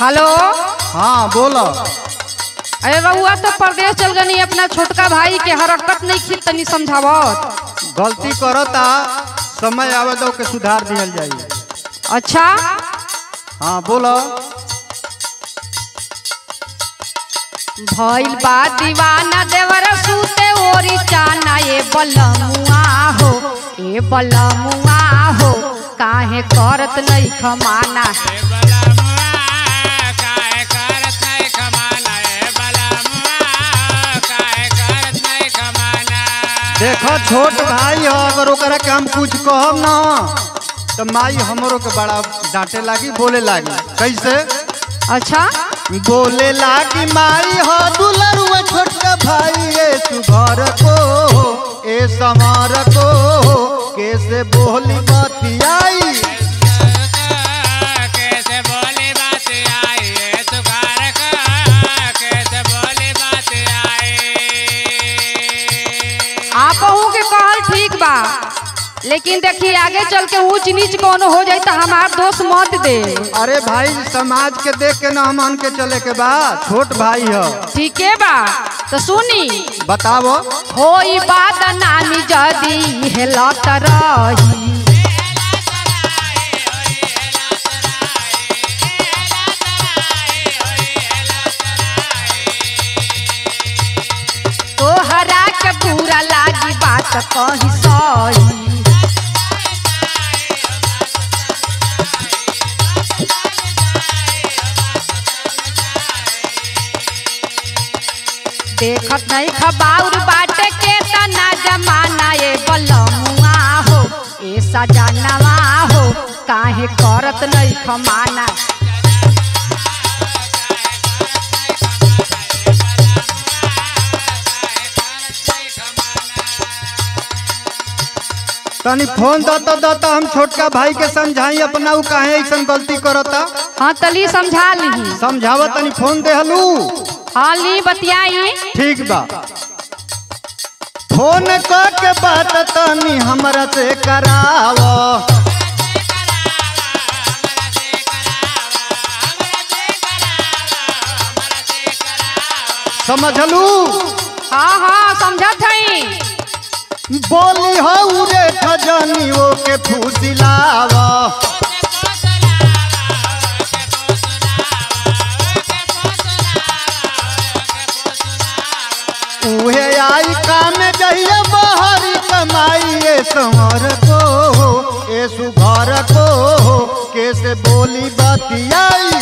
hello हाँ बोलो अरे रउआ तो परदेश चल गनी अपना छोटका भाई के हरकत नहीं खी तनी समझावत गलती करता समय आवे तो के सुधार दिहल जाई अच्छा हाँ बोलो भइल बा दीवाना देवर सूते ओरी चाना ए बलमुआ हो ए बलमुआ हो काहे करत नहीं खमाना देखो छोट भाई हो अगर ओकरा के हम कुछ कहब ना तो माई हमरो के बड़ा डांटे लागी बोले लागी कैसे अच्छा बोले लागी माई हो दुलरुआ छोटका भाई ए सुघर को ए समार को कैसे बोली बतियाई कैसे बोली बात आई ये सुखार का कैसे बोली बात आई आप के कहल ठीक बा लेकिन देखिए आगे चल के ऊंच नीच कोनो हो जाए तो हमार दोस्त मत दे अरे भाई समाज के देख के ना हमन के चले के बा छोट भाई हो ठीक है बा तो सुनी बताओ होई बात नानी जदी हेलत रही तोहरा के बुरा लागी बात कही सही देखत नहीं खबाउर बाटे के तना जमाना ए बलमुआ हो ए सजनवा हो काहे करत नहीं खमाना तनी फोन दता दता हम छोटका भाई के समझाई अपना उ काहे ऐसन गलती करता हाँ तली समझा ली समझावा तनी फोन देहलू हाँ ली बतियाई ठीक बा फोन क के बात तनी हमरा से कराव समझलू हाँ हाँ समझत हई बोली हो रे खजनी ओ के फूसिलाव उहे आई काम जइया बहरी कमाई ए संवर को ए सुघर को कैसे बोली बतियाई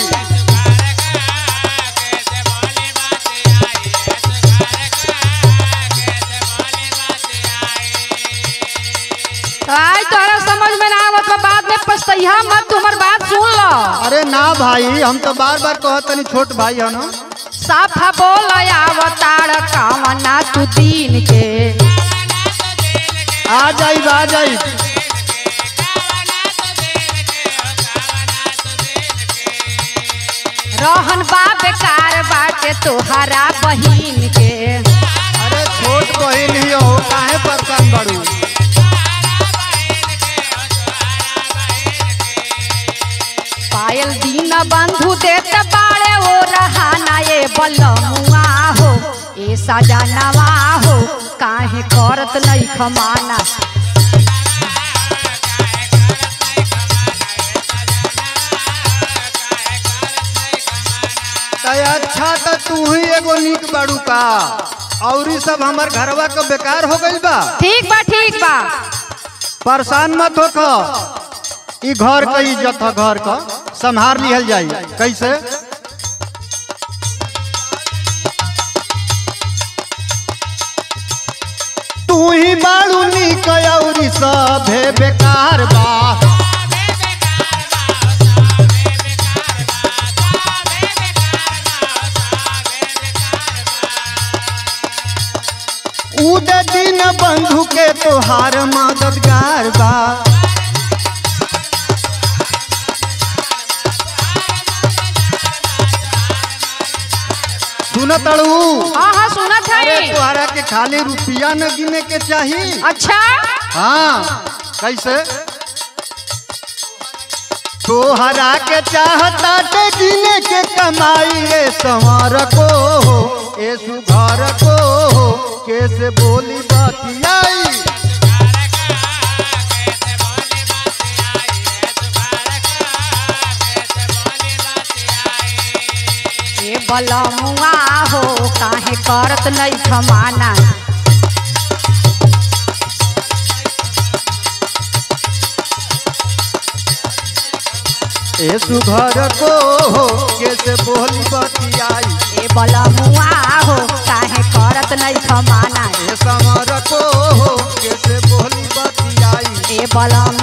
तो आज तोहरा समझ में ना आवत बा, बाद में पछतैहा मत तुम्हार बात सुन लो अरे ना भाई हम तो बार बार कहत तनी छोट भाई है ना साफा बोल आवताड़ कामना तू दीन के आ जाई आ जाई रहन बा बेकार बाटे तोहरा बहिन के अरे छोट बहिन ही हो काहे परेशान बड़ू पायल दीन बंधु देत बाड़े ओ रहाना ए बलमुआ हो ए सजनवा हो काहे करत नहीं खमाना तो अच्छा तो तू ही एगो नीक बाड़ू का और ई सब हमर घरवा के बेकार हो गइल बा ठीक बा ठीक बा परेशान मत होख ई घर का इज्जत है घर का संभार लिहल जाई कैसे तू ही बाड़ू नीक और सभे बेकार बा उद दिन बंधु के तोहार मददगार बा सुन तड़ू हाँ हाँ सुनत अरे है तोहरा के खाली रुपया न गिने के चाही अच्छा हाँ कैसे तोहरा के चाहता ते जीने के कमाई ए संवर को हो ए सुघर को हो कैसे बोली बतियाई कैसे बोली बात आई है सुधार का कैसे बोली बात आई ए बलमुआ हो काहे करत नहीं खमाना ए सुघर को हो कैसे बोली बतियाई ए बलमुआ हो काहे करत नहीं खमाना ए संवर को हो कैसे बोली बतियाई ए बलम